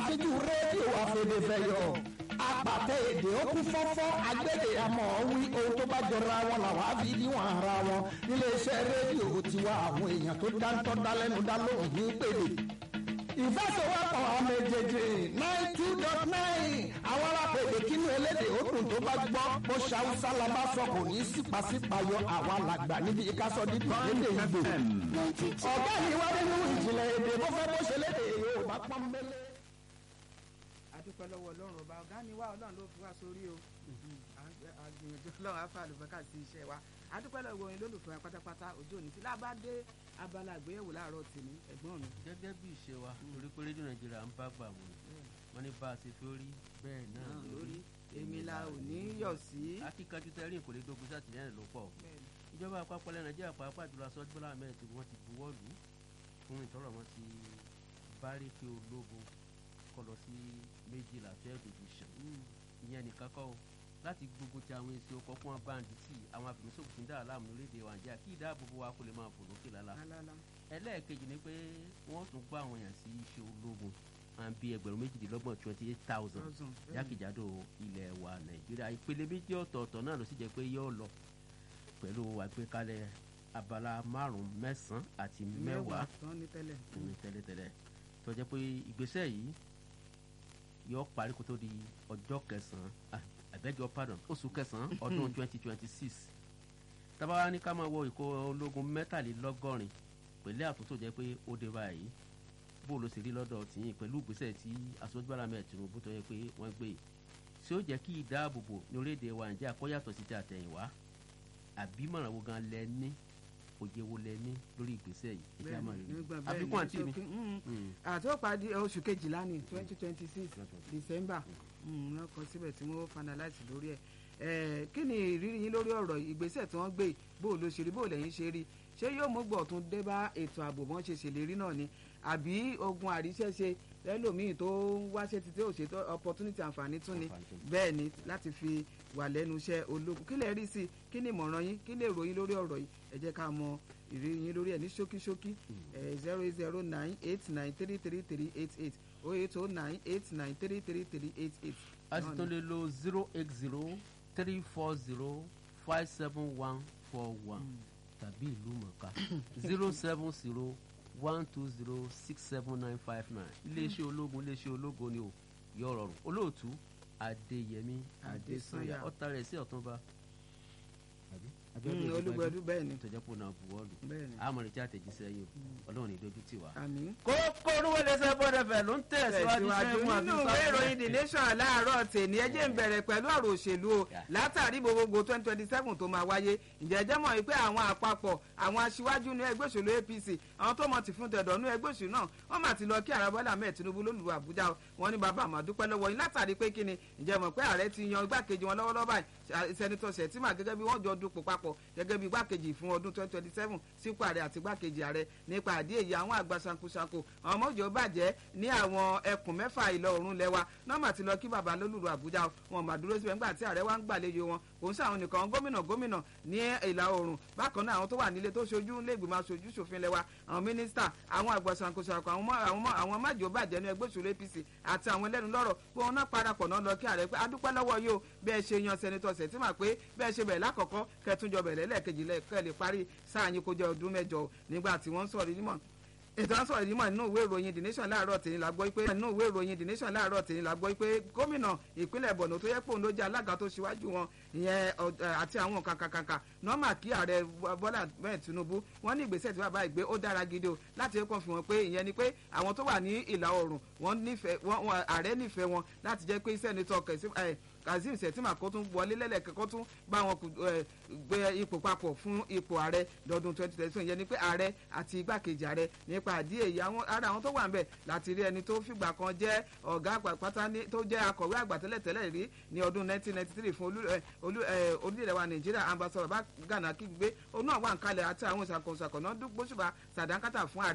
àṣejù rédíò àfẹ̀dẹ̀fẹ̀yọ̀ apàtẹ èdè ó kún fọ́fọ́ agbẹ́dẹ àmọ́ wí ohun tó bá jọra wọn làwọn á fi níwọ̀n ara wọn níléeṣẹ́ rédíò tiwa àwọn èèyàn tó dáńtọ́ dálẹ́nu dá lóhùn ní pèlè ìfẹsẹ̀wọ́pọ̀ ọmọ èjèèjì nine two dot nine àwọn alápèdè kínú elédè òkun tó bá gbọ́ bó ṣàwùsá la bá sọ kò ní sípàsípàyọ àwa làgbà níbi ìkásọ dídùn lédè ìgbò ọ̀gá mi wá nínú ìjìnlẹ̀ èdè bó fẹ́ bó ṣe lédè Yorùbá pọ́nbélé. adúpẹ́ lọ́wọ́ ọlọ́run ọba ọ̀gá ni wá ọlọ́run ló fi wá sórí o àgbìyànjú ọlọ́run afa àlùbọ́kà sí iṣẹ́ wa adúpẹ́ lọ́wọ́ yín lólùfẹ́ wa pátápátá òjò òní tí lábàdé abala àgbéyẹ̀wò láàárọ̀ tèmi ẹ̀gbọ́n mi. gẹ́gẹ́ bí ìṣe wa torí pé rédíò nàìjíríà ń bá gbà wọ́n wọ́n ní bá a ṣe fẹ́ rí bẹ́ẹ̀ náà lórí èmi la ò ní yọ̀ sí. akíkanjú tẹ́rìn kò lè dógun sátìlẹ́yìn ló pọ̀ ìjọba àpapọ̀ ilẹ̀ nàìjíríà pàápàá jùlọ aṣọ bọ́lá ahmed tí wọ́n ti buwọ́ lù fún ìtọ́rọ̀ wọn ti báríkì ológun kọ lọ sí méjìlá fẹ́ẹ́ division ìyẹn nìkan kọ́ láti gbogbo ti àwọn èsì ọkọ̀ fún abáǹdì tí àwọn afẹ̀míṣòfò fi ń dára láàmú lórílẹ̀ wa Nàìjíríà kí ìdáàbòbò wa kó lè máa fò lókè lálá ẹlẹ́ẹ̀kejì ni pé wọ́n tún gbọ́ àwọn èèyàn sí iṣẹ́ ológun máa ń bí ẹgbẹ̀rún méjìdínlọ́gbọ̀n twenty eight thousand jákèjádò ilẹ̀ wa Nàìjíríà ìpele méjì ọ̀tọ̀ọ̀tọ̀ náà ló sì jẹ́ pé yóò lọ pẹ̀lú àgbékalẹ̀ abala márùn-ún mẹ́sàn-án àti mẹ́wàá ní tẹ́lẹ̀tẹ́lẹ̀ tó jẹ́ pé ìgbésẹ̀ yìí yóò parí kó tó di ọjọ́ kẹsàn-án àbẹ́jọ pardon oṣù kẹsàn-án ọdún twenty twenty six tábàá ní ká máa wọ ìkó ológun mẹ́tàlélọ́gọ́rin pẹ̀lú àtúntò jẹ́ pé ó dé báyìí bó ló ṣe rí lọ́dọ̀ tìyìn pẹ̀lú ìgbésẹ̀ tí aṣọ́júbára mẹ́ẹ̀ Tinubu tó yẹ pé wọ́n gbé ṣé ó jẹ́ kí ìdáàbòbò ní orílẹ̀-èdè wa Nàìjíríà kó yàtọ̀ sí ti àtẹ̀yìnwá àbí mọ̀ràn wo gan lẹ ní òye wo lẹ ní lórí ìgbésẹ̀ yìí ẹ jẹ́ àmọ́ rí àfikún àti mi. àti ó parí oṣù kejìlá ní twenty twenty six December wọ́n kọ síbẹ̀ tí wọ́n finalize lórí ẹ̀ kí ni ìrírí yín lórí ọ̀rọ̀ ìgbésẹ̀ tí wọ́n gbé bó ló ṣe rí bó lẹ́yìn ṣe rí ṣé yóò mú gbọ̀tún dé bá ètò ààbò bọ́n ṣe ṣèlérí náà ni àbí ogun àríṣẹ́ṣe lẹ́lòmíì tó ń wáṣẹ́ títí ò ṣètò opportunity àǹfààní tún ni bẹ́ẹ̀ ni láti fi wà lẹ́nu iṣẹ́ ológun kí lè rí sí i kí ni ìmọ̀ràn yín kí lè ròyìn lórí ọ̀rọ̀ yìí ẹ jẹ́ ká mọ ìrírí yín lórí ẹ̀ ní ṣókíṣókí zero eight zero nine eight nine three three three eight eight oh eight oh nine eight nine three three three eight eight. a sì tún lè lo zero eight zero three four zero five seven one four one tàbí ìlú mọ̀ká zero seven zero one two zero six seven nine five nine iléeṣẹ́ ológun iléeṣẹ́ ológun ni o yọ rọrùn olóòtú adéyẹmí adésanya ọ̀tá rẹ̀ sí ọ̀túnba olùgbẹ̀dù bẹ́ẹ̀ ni tọjọ́ pò náà buwọ́lù bẹ́ẹ̀ ni àmọ́ ní tí àtẹ̀jíṣẹ́ yìí ọlọ́run ní dojú tì wá. àmín. kókó olúwo lẹsẹ bọdẹfẹ ló ń tẹ̀síwájú tẹ̀síwájú nínú ìwé ìròyìn the nation láàárọ̀ tèmi ẹ jẹ́ ń bẹ̀rẹ̀ pẹ̀lú ọ̀rọ̀ òṣèlú o látàrí gbogbogbò twenty twenty seven tó máa wáyé ǹjẹ́ jẹ́ mọ̀ pé àwọn àpapọ̀ àwọn aṣíwájú ní ẹgbẹ́ òṣèlú APC àwọn tó mọ̀ ti fún tẹ̀dọ̀ ní ẹgbẹ́ òṣèlú náà wọ́n mà ti lọ kí ààrẹ Bọ́lá Ahmed Tinubu lólùwà Àbújá wọn ní bàbá àmọ́ dúpẹ́ lọ́wọ́ yín látàrí pé kíni ǹjẹ́ mọ̀ pé ààrẹ ti yan igbákejì wọn lọ́wọ́lọ́wọ́ báyìí sẹ́nitọ́ Sẹ̀tìmà gẹ́gẹ́ bí wọ́n jọ dupò papọ̀ gẹ́gẹ́ bí igbákejì fún ọdún twenty twenty seven sípò ààrẹ àti igbákejì ààrẹ nípa àdí èyí àwọn àgbà sankosanko àwọn ọmọ òjò bàjẹ́ ní àwọn ẹkùn mẹ́fà ìlọ oòrùn lẹ́wà nọ́ọ̀mà ti lọ kí bàbá lólùrù Àbújá wọn mà dúró síbẹ̀ nígbà tí ààrẹ wa ń gbàlejò wọn kò ń sàwọn nìkan gómìnà gómìnà ní ìlà oòrùn bákan náà àwọn tó wà nílé tó ṣojú lẹ́gbìmọ̀ aṣojú ṣòfin lẹ́wà àwọn mínísítà àwọn àgbà sankosanko àwọn májò bàjẹ́ ní ẹgbẹ́ òṣèlú APC àti àwọn ẹlẹ́nu lọ́rọ̀ pé wọn náà parapọ̀ náà lọ kí ààrẹ pé adúpẹ́ lọ́wọ́ yóò bẹ́ẹ̀ ṣe yan sẹ́nitọ́ Sẹ̀tìmà pé bẹ́ẹ̀ ṣe bẹ̀rẹ̀ lákọ̀ọ́kọ́ kẹtùnjọ bẹ̀rẹ̀ lẹ́ẹ̀kejì lẹ́ẹ̀kẹ́ lè parí sáà yín kó jẹ́ ọdún mẹ́jọ nígbà tí wọ́n ń sọ̀rọ̀ nímọ̀ ètò à ń sọ̀rọ̀ nímọ̀ nínú ìwé ìròyìn the nation láàárọ̀ tèmi la gbọ́ pé nínú ìwé ìròyìn the nation láàárọ̀ tèmi la gbọ́ pé gómìnà ìpínlẹ̀ Borno tó yẹ pé òun ló jẹ́ alága tó ṣíwájú wọn ìyẹn àti àwọn kàkàkàkà nọ́mà kí ààrẹ Bọ́lá bẹ́ẹ̀ Tinubu wọ́n ní ìgbésẹ̀ tí bàbá ìgbé ó dára gidi o láti kàn fi wọn pé ìyẹn ni pé àwọn tó wà ní ìlà oòrùn wọ́n nífẹ̀ẹ́ ààrẹ nífẹ̀ẹ́ wọn láti jẹ́ pé sẹ́nitọ́ kẹ̀sí kazeem sẹ̀tìmà kó tún wọlé lẹ́lẹ̀kẹ́ kó tún bá wọn gbé ipò papọ̀ fún ipò ààrẹ lọ́dún twenty twenty seven yẹn ni pé ààrẹ àti igbákejì ààrẹ nípa àdí èyí àwọn ara àwọn tó wà ń bẹ̀ láti rí ẹni tó fìgbà kan jẹ́ ọ̀gá pátá tó jẹ́ akọ̀wé àgbà tẹ́lẹ̀tẹ́lẹ̀ rí ní ọdún nineteen ninety three fún orílẹ̀-èdè wa nàìjíríà ambassador bá gànà kígbe òun náà wà ń kalẹ̀ àti àwọn ìṣàkóso náà dúgbòṣùbà sàdánkátà fún ààrẹ